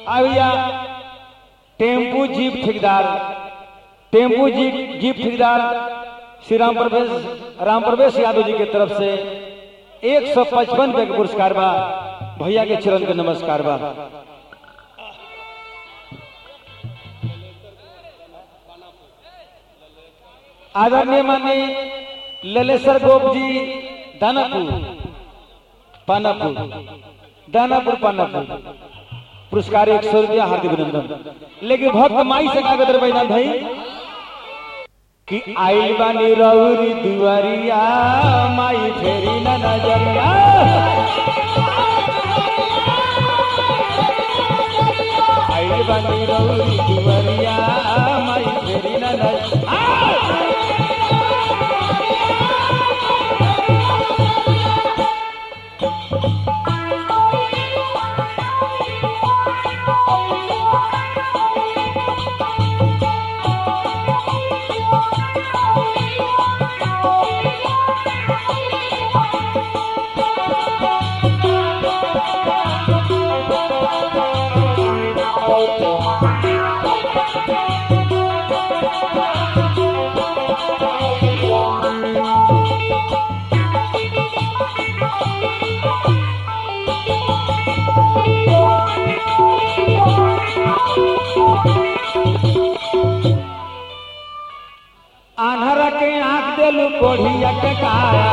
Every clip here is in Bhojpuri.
आ भैया टेम्पू जीप ठेकेदार टेम्पू जीप जीप ठेकेदार श्री राम प्रवेश राम प्रवेश यादव जी के तरफ से एक सौ पचपन रुपए के पुरस्कार बा भैया के चरण के नमस्कार बा आदरणीय माननीय ललेश्वर गोप जी दानापुर पानापुर दानापुर पानापुर पुरस्कार एक सौ रुपया हार्दिक अभिनंदन लेकिन भक्त माई से कागज रहे भाई कि आइल बानी रौरी दुआरिया माई फेरी न नजरिया आइल बानी रौरी दुआरिया माई फेरी न नजरिया आन्हर के आंख देलू कोढ़िया के काया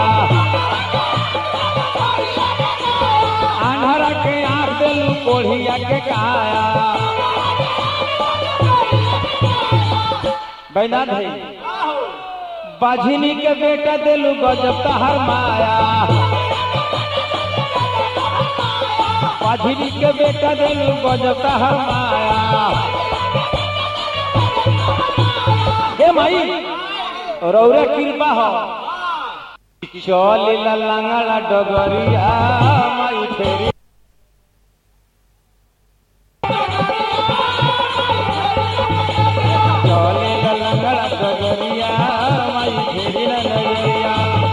आन्हर के आंख देलू कोढ़िया के काया बैनाथ भाई बाझिनी के बेटा देलू गजब तहर माया बाझिनी के बेटा देलू गजब तहर माया हे माई रौरे कृपा हो चल लंगड़ा डगरिया माई फेरी चल लंगड़ा डगरिया माई फेरी न नजरिया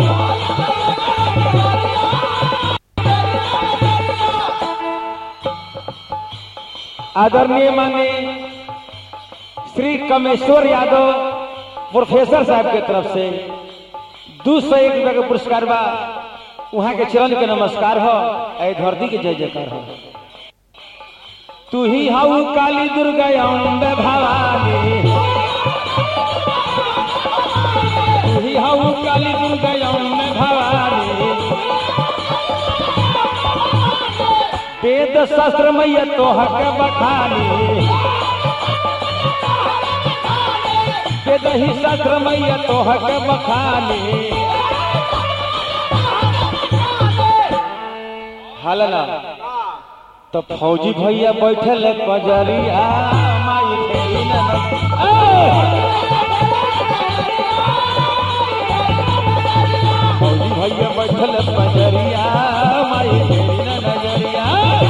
आदरणीय माने श्री कमेश्वर यादव प्रोफेसर साहब के तरफ से दू सौ एक रुपया के पुरस्कार बा वहाँ के चरण के नमस्कार हो ऐ धरती के जय जयकार हो तू ही हऊ काली दुर्गा अम्बे भवानी तू ही हऊ काली दुर्गा अम्बे भवानी वेद शास्त्र मैया तोहर के बखानी के दही शास्त्र मैया तोहर के बखानी हलना तो फौजी भैया बैठल है पजरिया माई फेरी न न- ए! फौजी भैया बैठल है पजरिया माई फेरी न नजरिया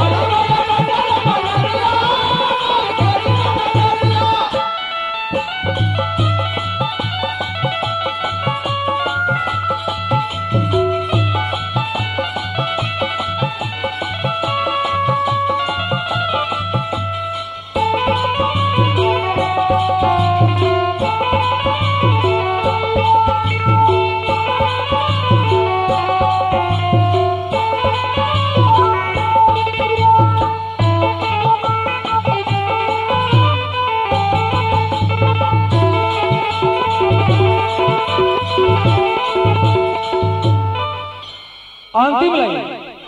अंतिम लाइन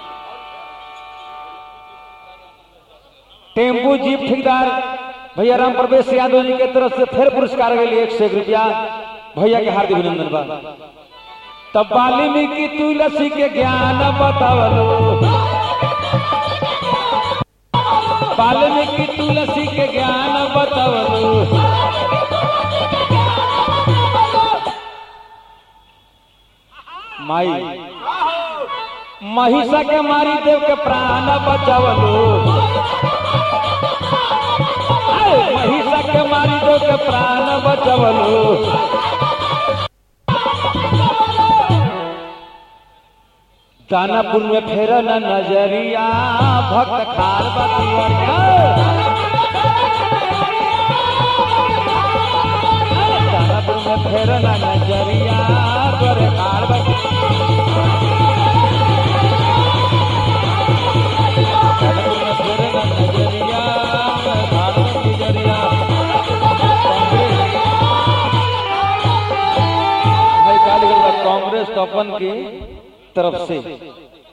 टेम्पू जीप ठेकेदार भैया राम प्रवेश यादव जी के तरफ से फिर पुरस्कार के लिए एक सौ एक रुपया भैया के हार्दिक अभिनंदन बा तब वाल्मीकि तुलसी के ज्ञान बतावलो वाल्मीकि तुलसी के ज्ञान बतावलो माई महिषा के मारी देव के प्राण बचावलो अरे, महिषा के मारी देव के प्राण बचावलो दानापुर में फेर न नजरिया भक्त खार बतिया कांग्रेस तपन की तरफ से